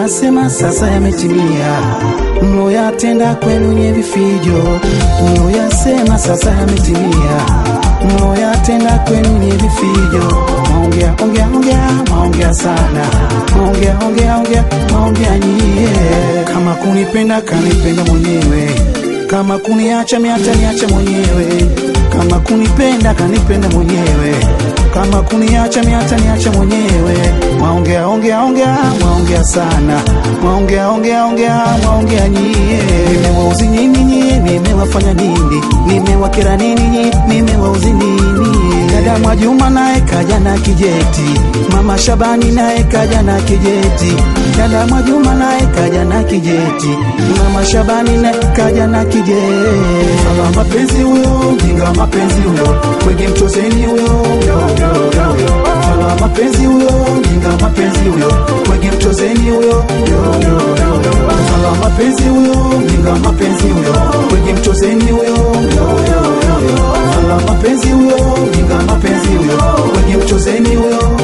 mloyasema sasa yametimia, mloyatenda kwenu nye vifijo, mloyasema sasa yametimia, mloyatenda kwenu nye vifijo. Maongea ongea ongea, maongea sana, maongea ongea ongea, maongea nyie. Kama kunipenda kanipenda mwenyewe, kama kuniacha miata niacha mwenyewe, kama kunipenda kanipenda mwenyewe, kama kuniacha miata niacha mwenyewe. Maongea ongea ongea, maongea sana, maongea ongea ongea, maongea nyie. Nimewauzi nini nyie? Nimewafanya nini? Nimewakera nini nyie? Nimewauzi nini? Dada Mwajuma naye kaja na kijeti, mama Shabani naye kaja na kijeti, dada Mwajuma naye kaja na kijeti, mama Shabani naye kaja na kijeti. Mama mapenzi huyo, mjinga mapenzi huyo, mwenge mchozeni huyo, mama mapenzi huyo, mjinga mapenzi huyo, mwenge mchozeni huyo, mama mapenzi huyo, mjinga mapenzi huyo, mwenge mchozeni huyo, mama mapenzi huyo, mjinga mapenzi huyo, mwenge mchozeni huyo.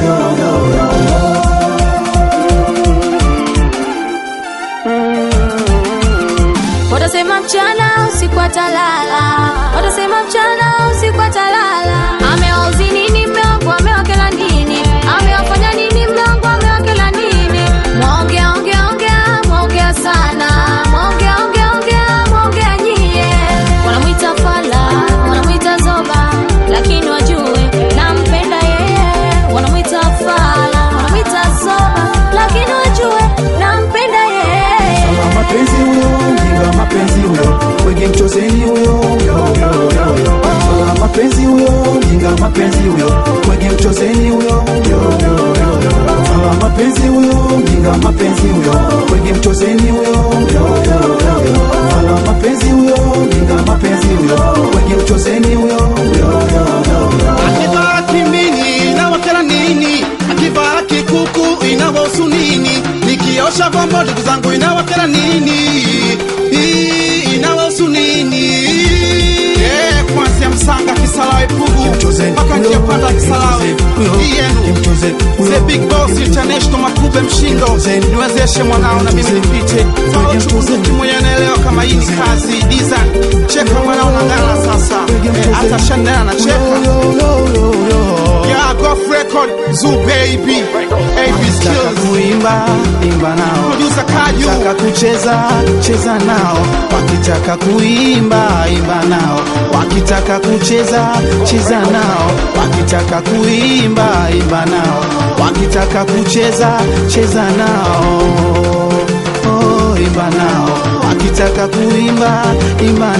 Watasema mchana usiku atalala, watasema mchana usiku atalala. Amewauzi nini mme wangu, amewakela nini? Amewafanya nini mme wangu, amewakela nini? Mwaongea ongea ongea, mwaongea sana, mwaongea ongea ongea, mwaongea nyie. Wanamwita fala, wanamwita zoba, lakini wajue nampenda yeye. Wanamwita fala, wanamwita zoba, lakini wajue nampenda yeye. Mama mapenzi huyo, mjinga mapenzi huyo, mwenge mchozeni huyo. Mama mapenzi huyo, mjinga mapenzi huyo, mwenge mchozeni huyo. Mama mapenzi huyo, mjinga mapenzi huyo, mwenge mchozeni huyo. Mama mapenzi huyo, mjinga mapenzi huyo, mwenge mchozeni huyo. akivaa kimini inawakera nini akivaa kikuku inawahusu nini nikiosha vyombo ndugu zangu inawakera nini Hii inawahusu nini Eh, kuanzia msanga kisalawe pugu Kimchoze, mpaka njia panda kisalawe Kimchoze, hii yenu Kimchoze, The Big Boss International Makube Mshindo, niwezeshe mwanao na mimi nipite. Sawa chukuzuki mwenye anaelewa kama hii ni kazi design. Cheka mwanao na ngana sasa, Eh, hata Chanel anacheka. Yeah, Goff Record, Zoo Baby, AB Taka Skills, kuimba imba nao, Producer Kaju. wakitaka kucheza cheza nao, wakitaka kuimba imba nao, wakitaka kucheza cheza nao, wakitaka kuimba imba nao, wakitaka kucheza cheza nao, oh, imba nao, wakitaka kuimba imba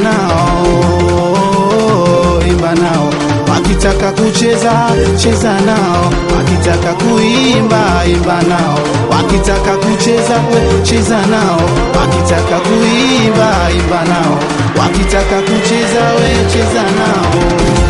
nao, imba nao wakitaka kucheza cheza nao, wakitaka kuimba imba nao, wakitaka kucheza we cheza nao, wakitaka kuimba imba nao, wakitaka kucheza we cheza nao.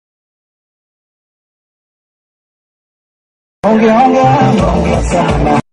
Ongea ongea ongea sana